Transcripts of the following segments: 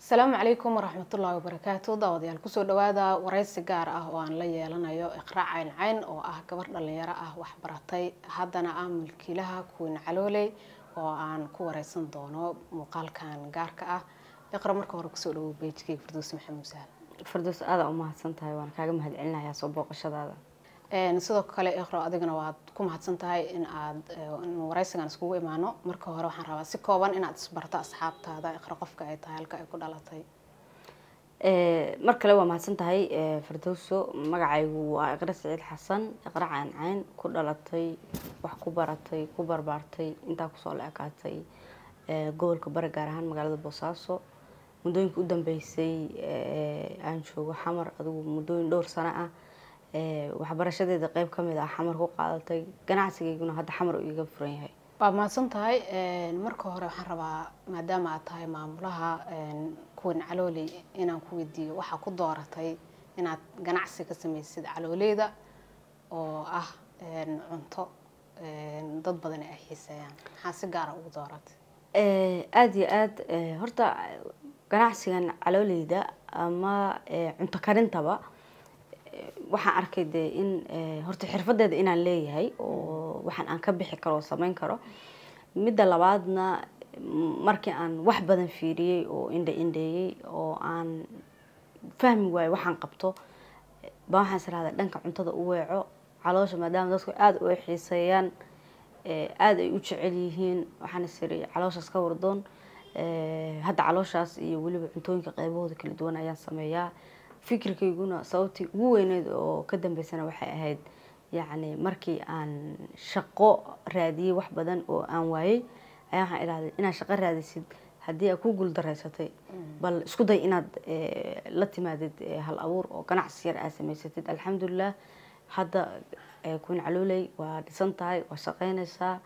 asalaamu calaykum waraxmatullaahi wabarakaatu daawadayaal kusoo dhawaada waraysi gaar ah oo aan la yeelanayo iqraac cayn cayn oo ah gabar dhalinyaro ah waxbaratay haddana ah mulkiilaha kuwin calooley oo aan ku wareysan doono muuqaalkan gaarka ah iqra marka hore kusoo dhawow beejkeyga firdows maxamuud sahal fardoos aada u mahadsan tahay waan kaaga mahadcelinayaa soo booqashadaada sidoo kale iqro adigana waad ku mahadsan tahay in aad waraysigan iskugu imaano marka hore waxaan rabaa si kooban inaad isbarto asxaabtaada iqro qofka ay tahay halka ay ku dhalatay mar kale waa mahadsan tahay fardowso magacaygu waa iqra saciid xasan iqra caan cayn ku dhalatay wax ku baratay ku barbaartay intaa kusoo la ekaatay gobolka bari gaar ahaan magaalada boosaaso muddooyinka u dambeysay aan joogo xamar adigu muddooyin dhowr sano ah waxbarashadeeda qeyb ka mid ah xamar ku qaadatay ganacsigayguna hadda xamar uu iga furan yahay waa mahadsan tahay marka hore waxaan rabaa maadaama aad tahay maamulaha kuwan calooley inaan ku weydiiyo waxaa ku dooratay inaad ganacsi ka sameysid calooleyda oo ah cunto dad badan ay xiiseeyaan maxaa si gaara ugu dooratay aada iyo aada horta ganacsigan calooleyda ama cunto karintaba waxaan arkay dee in horta xirfadeeda inaan leeyahay oo waxaan aan ka bixi karo oo sameyn karo midda labaadna markii aan wax badan fiiriyey oo indha indheeyey oo aan fahmi waayo waxaan qabto ba waxaan israhda dhanka cuntada u weeco caloosha maadaama dadku aada u xiiseeyaan aada ay u jecel yihiin waxaan isiri calooshaas ka wardoon hadda calooshaas iyo weliba cuntooyinka qeybahooda kala duwan ayaan sameeyaa fikirkayguna sababtii ugu weyneyd oo ka dambeysana waxay ahayd yacni markii aan shaqo raadiyey wax badan oo aan waayey ayaa waxaan idhahday inaad shaqo raadisid haddii aad ku guuldareysatay bal isku day inaad la timaadid hal abuur oo ganacsi yar aad samaysatid alxamdulilah hadda kuwin calooley waa dhisan tahay waa shaqeynaysaa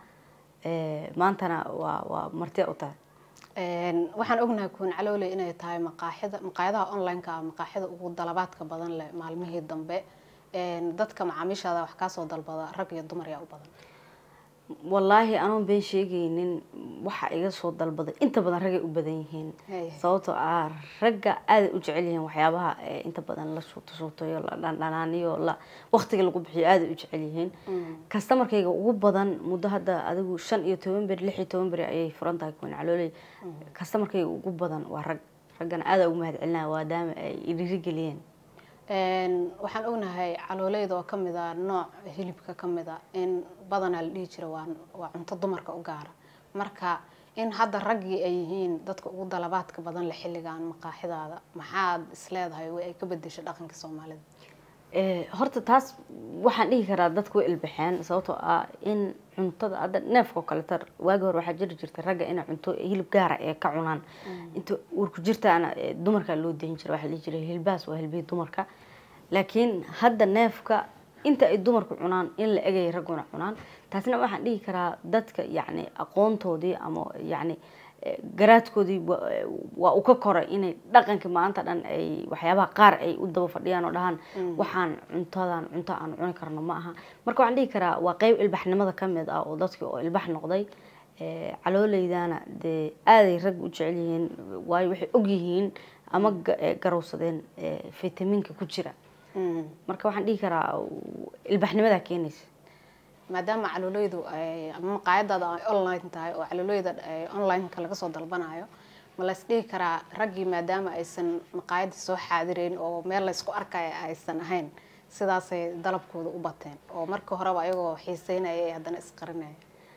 maantana waa waa martiya u tahay waxaan ognahay kuwan calooley inay tahay maqaaxida maqaayadaha online-ka ah maqaaxida ugu dalabaadka badan leh maalmihii dambe dadka macaamiishaada wax kaasoo dalbada rag iyo dumar yaa u badan wallaahi anoon been sheegaynin waxa iga soo dalbaday inta badan ragay u badan yihiin sababtoo ah ragga aaday u jecel yihiin waxyaabaha inta badan la shuuto shuutayo la dhandhanaaniyo la waqtiga lagu bixiyo aaday u jecel yihiin kastamarkayga ugu badan muddo hadda adigu shan iyo toban beri lix iyo toban beri ayay furan tahay kuwan calooley kastamarkayga ugu badan waa rag raggana aada ugu mahadcelinaya waadaama ay idhirigeliyeen waxaan ognahay calooleyda oo kamid a nooc hilibka kamid a in badanaa la dhihi jira waa waa cunto dumarka u gaara marka in hadda raggii ay yihiin dadka ugu dalabaadka badan le xilligan maqaaxidaada maxaad isleedahay way ay ka bedeshay dhaqanka soomaalida horta taas waxaan dhihi karaa dadku way ilbaxeen sababtoo ah in cuntada hadda neefkao kaleeta waagi hore waxaa jiri jirta ragga inay cunto hilib gaara ee ka cunaan inta uurku jirtaana dumarka loo dayin jira waxaa dhihi jiray hilbaas waa hilbihii dumarka laakiin hadda neefka inta ay dumarku cunaan in la egay ragguna cunaan taasna waxaan dhihi karaa dadka yacni aqoontoodii ama yacni garaadkoodii waa uu ka koray inay dhaqanka maanta dhan ay waxyaabaha qaar ay u daba fadhiyaan oo dhahaan waxaan cuntadan cunto aan cuni karno ma aha marka waxaan dhihi karaa waa qeyb ilbaxnimada ka mid ah oo dadkii oo ilbax noqday calooleydana dee aaday rag u jecel yihiin waayo waxay og yihiin ama garowsadeen fitamiinka ku jira marka waxaan dhihi karaa ilbaxnimadaa keenaysa maadaama calooleydu ama maqaayadaada ay online tahay oo calooleyda online-ka laga soo dalbanayo ma la isdhihi karaa raggii maadaama aysan maqaayadii soo xaadireyn oo meel la isku arkaya aysan ahayn sidaasay dalabkooda u bateen oo marka horeba ayagoo xiiseynaya ee haddana isqarinaya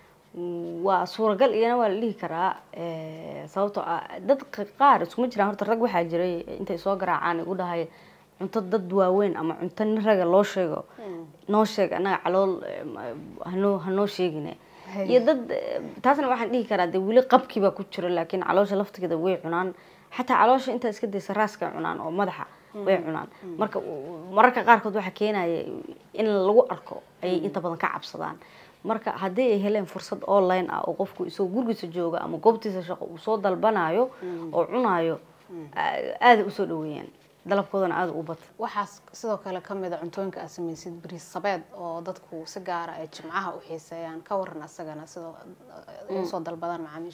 waa suuragal iyana waa la dhihi karaa sababtoo ah dad qaar iskuma jiraan horta rag waxaa jiray intay soo garaacaan igu dhahay cunto dad waaweyn ama cunto nin raga loo sheego noo sheeg annaga calool hanoo hanoo sheegine iyo dad taasna waxaan dhihi karaa dee weli qabkiibaa ku jiro laakiin caloosha laftigeeda way cunaan xataa caloosha intaa iska daysa raaskay cunaan oo madaxa way cunaan marka mararka qaarkood waxaa keenaya in lagu arko ayay inta badan ka cabsadaan marka haddii ay heleen fursad online ah oo qofku isagoo gurigiisa jooga ama goobtiisa shaqo uu soo dalbanayo oo cunayo aaday usoo dhaweeyaan dalabkoodana aada u bata waxaas sidoo kale kamid a cuntooyinka aad samaysid bariis sabeed oo dadku si gaara ay jimcaha u xiiseeyaan ka waran asagana sidoo usoo dalbadaan macaamiisha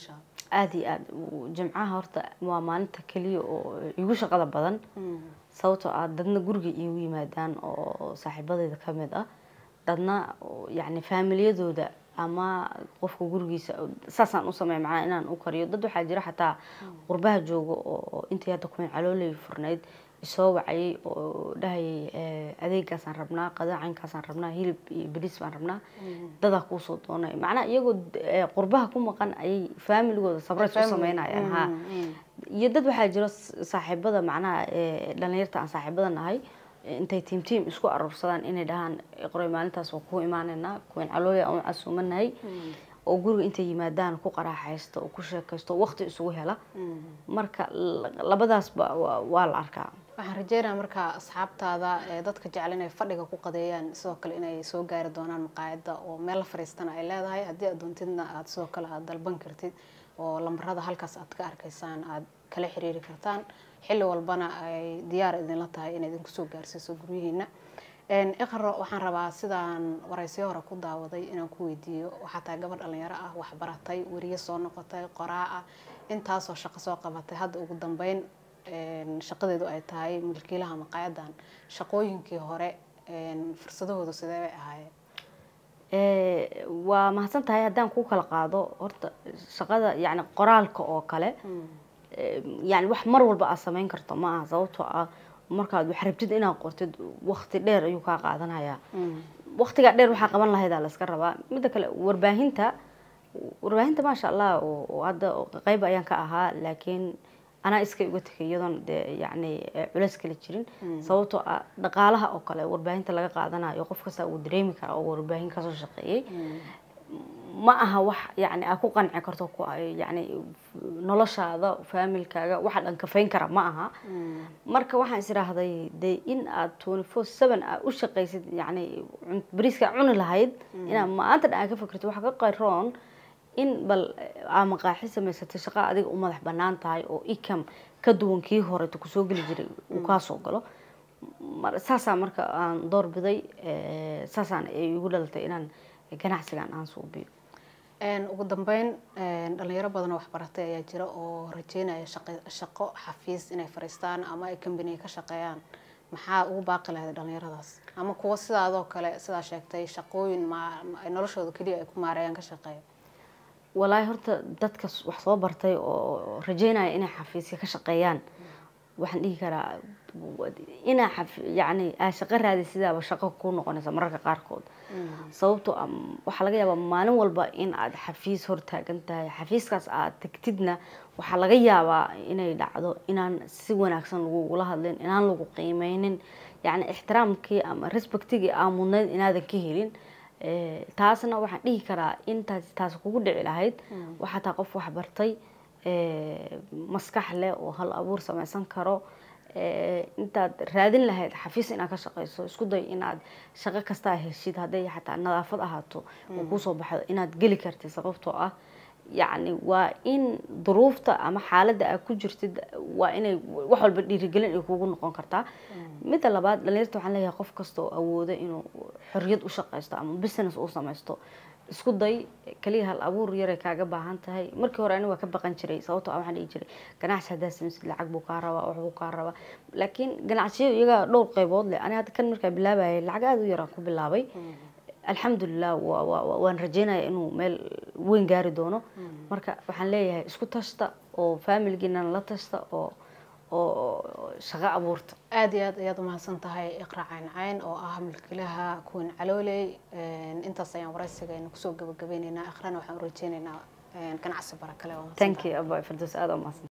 aada iyo aada jimcaha horta waa maalinta keliya oo igu shaqada badan sababtoo ah dadna guriga iigu yimaadaan oo saaxiibadeyda ka mid ah dadna yacni faamiliyadooda ama qofka gurigiisa saasaan u sameeya macnaha inaan u kariyo dad waxaa jira xataa qurbaha jooga oo intii hadda kuwin calooley furnayd isoo wacayay oo dhahayay adeegaasaan rabnaa qadaacankaasaan rabnaa hilib iyo bariis baan rabnaa dadaa kuusoo doonay macnaha iyagoo qurbaha ku maqan ayay faamiligooda sabrays u sameynayaan ha iyo dad waxaa jiro saaxiibada macnaha dhalinyarta aan saaxiibada nahay intay tiim tiim isku aruursadaan inay dhahaan qoray maalintaas waa kuu imaaneynaa kuwin calooya aan casuumanahay oo guriga intay yimaadaan ku qaraaxaysto oo ku sheekaysto waqti isugu hela marka labadaasba waa la arkaa waxaan rajeynaya markaa asxaabtaada dadka jecel inay fadhiga ku qadeeyaan sidoo kale inay soo gaari doonaan maqaayadda oo meel la fariistana ay leedahay haddii aad doontidna aad sidoo kale aad dalban kartid oo lambarada halkaas aad ka arkaysaan aad kala xiriiri kartaan xilli walbana ay diyaar idinla tahay inay idinku soo gaarsiiso guryihiina iqro waxaan rabaa sidaan waraysiyo hore ku daawaday inaan ku weydiiyo waxaa tahay gabadh dhalinyaro ah waxbaratay weriye soo noqotay qoraa ah intaasoo shaqo soo qabatay hadda ugu dambeyn shaqadeedu ay tahay milkiilaha maqaayadan shaqooyinkii hore fursadahoodu sidee bay ahaayeen waa mahadsan tahay haddaan ku kala qaado horta shaqada yani qoraalka oo kale yani wax mar walba aad sameyn karto ma aha sababtoo ah markaad wax rabtid inaad qortid wakti dheer ayuu kaa qaadanaya waktigaa dheer waxaa qaban lahaydaa layska rabaa midda kale warbaahinta warbaahinta maasha allah oo hadda qeyb ayaan ka ahaa laakiin anaa iska uga tegay iyadoon dee yacni culeys kala jirin sababtoo ah dhaqaalaha oo kale warbaahinta laga qaadanayo qof kasta uu dareemi karaa oo warbaahin kasoo shaqeeyey ma aha wax yani aad ku qanci karto yani noloshaada faamilkaaga waxa dhan kafayn kara ma aha marka waxaan is idhaahday dee in aad twenty four seven aad u shaqaysid yani bariiska cuni lahayd inaad maanta dhan aad ka fikirto waxa ka qayroon in bal aa maqaaxi samaysatay shaqa adiga u madax banaan tahay oo ikam ka duwan kii horeto kusoo geli jiray uu kaasoo galo saasaa marka aan doorbiday saasaan igu dhalatay inaan ganacsigan aan suubiyo ugu dambeyn dhalinyaro badan oo waxbaratay ayaa jira oo rajeynaya shaqo xafiis inay fariistaan ama ay kambaniga ka shaqeeyaan maxaa ugu baaqi lahayd dhalinyaradaas ama kuwa sidaadoo kale sidaa sheegtay shaqooyin noloshooda keliya ay ku maareeyaan ka shaqeeya walaahi horta dadka wax soo bartay oo rajeynaya inay xafiisya ka shaqeeyaan waxaan dhihi karaa inaa yani aa shaqo raadi sidaaba shaqo ku noqonaysa mararka qaarkood sababtoo waxaa laga yaabaa maalin walba in aad xafiis hortaagan tahay xafiiskaas aad tegtidna waxaa laga yaabaa inay dhacdo inaan si wanaagsan lagugula hadlin inaan lagu qiimeynin yani ixtiraamkii ama respectigii aa mudnayd inaadan ka helin taasna waxaan dhihi karaa intaas taas kugu dhici lahayd waxaa taa qof waxbartay maskax leh oo hal abuur sameysan karo intaad raadin lahayd xafiis inaad ka shaqeyso isku day inaad shaqo kastaa heshid hadday xataa nadaafad ahaato oo kuusoo baxdo inaad geli kartid sababtoo ah yacni waa in duruufta ama xaaladda aad ku jirtid waa inay wax walba dhiirigelin ay kugu noqon kartaa midda labaad dhalinyarta waxaan leeyahay qof kasta oo awooda inuu xorriyad u shaqeysto ama business uu sameysto isku day kaliya hal abuur yaray kaaga baahan tahay markii hore aniga waa ka baqan jiray sababtoo ah waxaan dhihi jiray ganacsi haddaa samaysid lacag buu kaa rabaa wax buu kaa rabaa laakiin ganacsiyo iyaga dhowr qaybood leh ani hadda kan markaa bilaabayay lacag aada u yaraan ku bilaabay alxamdulilah waan rajeynaya inuu meel weyn gaari doono marka waxaan leeyahay isku tashta oo faamilgiinan la tashta oo oo shaqo abuurta aada iyo aad ayaad umahadsan tahay iqra cayn cayn oo ah milkilaha kuwan calooley intaas ayaan waraysigayna kusoo gabagabeyneynaa iqrana waxaan u rajeyneynaa ganacsi barakale thank you aba firdaws aada umahadsan